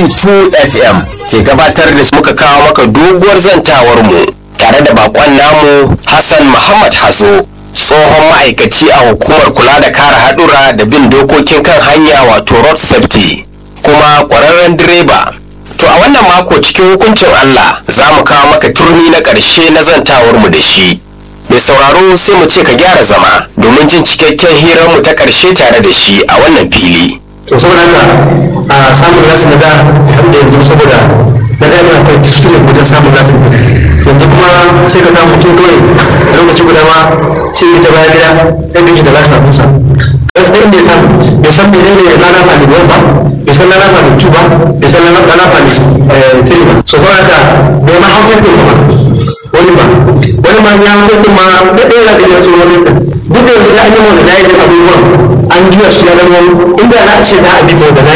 92 FM ke gabatar da muka kawo maka doguwar zantawar mu tare da bakon namu Hassan Muhammad Hazo tsohon ma'aikaci a hukumar kula da kare haɗura da bin dokokin kan hanya wato road safety kuma ƙwararren direba to a wannan mako cikin hukuncin Allah za mu kawo maka turmi na ƙarshe na zantawar mu da shi mai sauraro sai mu ce ka gyara zama domin jin cikakken hirar mu ta ƙarshe tare da shi a wannan fili to saboda haka a samun nasu na da da yanzu saboda na da yana akwai discipline wajen samun nasu yanzu kuma sai ka samu mutum kawai a lokaci guda ma sai ya ta baya gida sai gaji da nasu abusa gaskiya inda ya samu bai san mene ne rana fami ba bai san rana fami two ba bai san rana fami three ba so saboda haka bai ma hautar ɗin ba wani ba wani ma ya hautar ɗin ma da ɗaya da ya so wani ɗin duk da yanzu da an yi wani da ya abubuwan an juya su ya zama inda za a ce za a bi ko da